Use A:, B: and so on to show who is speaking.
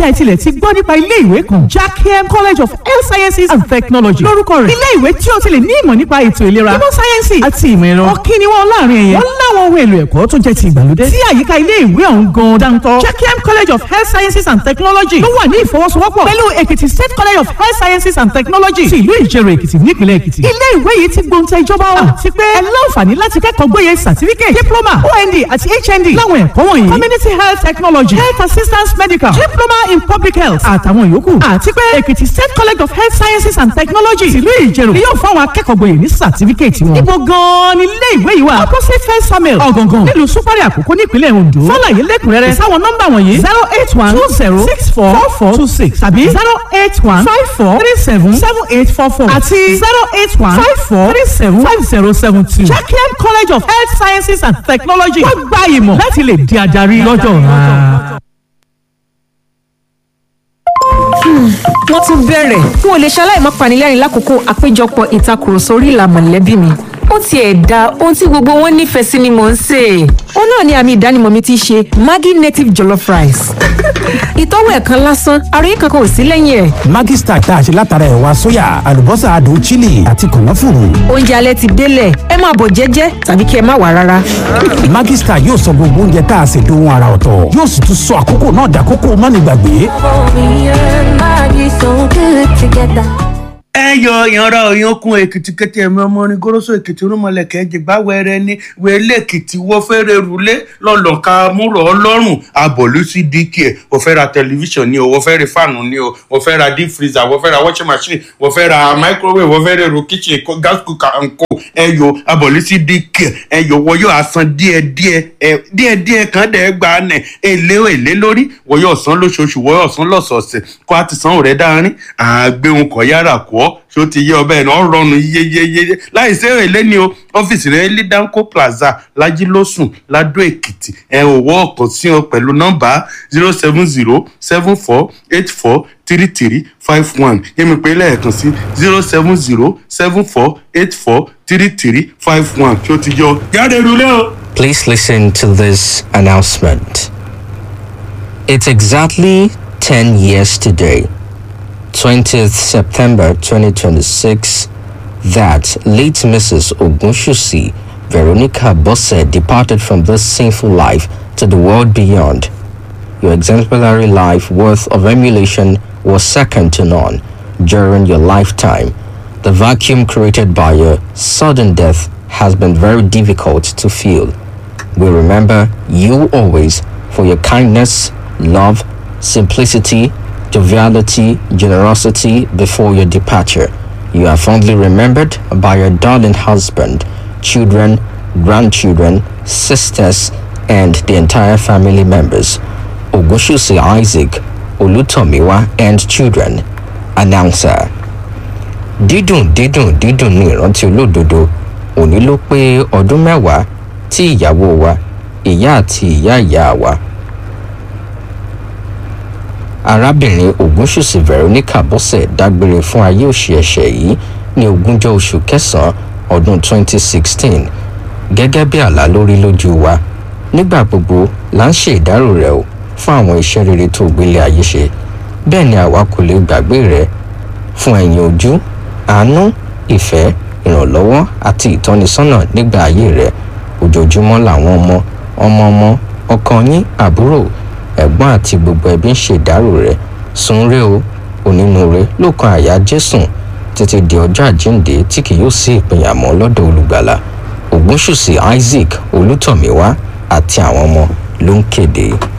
A: ẹ tilẹ̀ ti gbọ́ nípa ilé ìwé kan jackiem college of health sciences and technology lórúkọ rẹ̀ ilé ìwé tí o ti lè ní ìmọ̀ nípa ètò ìlera ìmọ̀ sáyẹ́nsì àti ìmọ̀ ẹ̀rọ ọ̀kí ni wọ́n láàrin ẹ̀yẹ wọ́n láwọn ohun èlò ẹ̀kọ́ tó jẹ́ ti ìgbàlódé tí àyíká ilé ìwé ọ̀hún gan dáńtọ́ jackiem college of health sciences and technology ló wà ní ìfọwọ́sowọ́pọ̀ pẹ̀lú èkìtì state college of health sciences and technology ti ìlú ìjẹrò èkìtì nípìnlẹ̀ èkìtì ilé ìwé yìí ti gbóǹtẹ̀ ìjọba wa àti pé ẹ láǹfààní láti kẹ́kọ̀ọ́ gbóyè certificate diploma ond àti hnd láwọn ẹ̀kọ́ wọ̀nyí community health technology health assistance medical diploma in public health àtàwọn yòókù àti pé èkìtì state college of health sciences and technology tìlú ìjẹrò ni yóò fáwọn akẹ́kọ̀ọ́ gboyè ní certificate wọn. ibo gan-an ni ilé ìwé yìí wà opposite first samuel ọ̀gàngàn nílùú súpárì àkókò nípínlẹ̀ ondo fọláyé lẹ́kùnrẹ́rẹ́ sáwọn nọ́mbà wọ̀nyí zero eight one two zero six four four four two six tàbí zero eight one five four three seven seven eight four four àti zero eight one five four three seven five zero seven two. jacqueline college of health sciences and technology wọ́n gba ìmọ̀ láti lè di adarí lọ́jọ́ ọ̀la.
B: wọ́n tún bẹ̀rẹ̀ n ò lè ṣaláì má panilẹ́rìn lákòókò àpéjọpọ̀ ìtakùrọ̀sọ orí ìlà mọ̀lẹ́bí mi ó tiẹ̀ da ohun tí gbogbo wọn nífẹ̀ẹ́ sí ni mò ń sè é ó náà ni àmì ìdánimọ̀ mi ti ṣe maggi native jollof rice ìtọ́wò ẹ̀kan lásán àròyé kankan ò sí lẹ́yìn ẹ̀
C: Maggi Star tá a ṣe látara ẹ̀wà sóyà àlùbọ́sà adùn chili àti kànáfùrù.
B: oúnjẹ alẹ́ ti délẹ̀ ẹ máa bọ̀ jẹ́jẹ́ tàbí kí ẹ má wà rárá
C: Maggi Star yóò sọ gbogbo oúnjẹ tá a ṣe dohun ara ọ̀tọ̀ yóò sì tún sọ àkókò náà dàkókò mánigbàgbé.
D: Me and Maggie so good together.
E: ẹ yọ ìyanra òyìnkùn èkìtì kété ẹmí ọmọ orin goroso èkìtì rúmọlẹkẹ jìgbà wẹrẹ ní wẹlé èkìtì wọ fẹrẹ rúlé lọlọka múrò ọlọ́run abọlú sí dk ẹ wọ́n fẹ́ ra tẹlifíṣàn ni o wọ́n fẹ́ ra fáànù ni o wọ́n fẹ́ ra deep freezer wọ́n fẹ́ ra washing machine wọ́n fẹ́ ra microwave wọ́n fẹ́ ra èrò kitchen kó- gas cooker and co ẹ yọ abọlú sí dk ẹ yọ wọ́n yóò asan díẹ̀ díẹ̀ ẹ díẹ̀ díẹ̀ kan dẹ gba nẹ èlé èlé lórí wọ́n yóò san lóṣooṣù wọ́n yóò san lọ́sọ̀ọ̀sẹ̀ kó a ti san òrẹ dáárín àgbéhùn kọ yára kọ ṣó ti yé ọbẹ̀ náà rọrùn yéyéyé láì sí èlé ni o ọ́fíìsì rẹ̀ ní danco plaza lajilósùn ladó èkìtì ẹ ò wọ́ ọ̀kan sí ọ pẹ̀lú nọ́mbà zero seven zero seven four eight four three three five one yẹ́mi pé lẹ́ẹ̀kan sí zero seven zero seven four eight four three three five one ṣó ti yọ jáde rúlé o.
F: Please listen to this announcement. It's exactly 10 years today, 20th September 2026, that late Mrs. Ogunshusi Veronica Bosse departed from this sinful life to the world beyond. Your exemplary life worth of emulation was second to none during your lifetime. The vacuum created by your sudden death has been very difficult to fill. We remember you always for your kindness, love, simplicity, joviality, generosity before your departure. You are fondly remembered by your darling husband, children, grandchildren, sisters, and the entire family members. Ogoshusi Isaac, Olutomiwa, and children. Announcer. dídùn dídùn dídùn ní ìrántí olódodo òní ló pé ọdún mẹ́wàá tí ìyàwó wa ìyá àti ìyá ìyá wa arábìnrin ògúnṣùsì veronica bọ́sẹ̀ dágbére fún ayé òṣì ẹ̀ṣẹ̀ yìí ní ogúnjọ́ oṣù kẹsàn-án ọdún 2016 gẹ́gẹ́ bí àlá lórí lójú wa nígbà gbogbo là ń ṣe ìdárò rẹ̀ o fún àwọn iṣẹ́ rere tó gbélé ayé ṣe bẹ́ẹ̀ ni àwa kò lè gbàgbé rẹ̀ fún ẹ̀yìn ojú àánú ìfẹ́ ìrànlọ́wọ́ àti ìtọ́nisọ́nà nígbà ayé rẹ̀ ojoojúmọ́ làwọn ọmọ ọmọ ọmọ ọkọ yín àbúrò ẹ̀gbọ́n àti gbogbo ẹbí ń ṣèdárò rẹ̀ sunre o onínúure ló kan àyà jésùn títí di ọjọ́ àjíǹde tí kì yóò sí ìpínyà mọ́ lọ́dọ̀ olùgbàlà ògúnṣùsì isaac olùtọ̀míwá àti àwọn ọmọ ló ń kéde.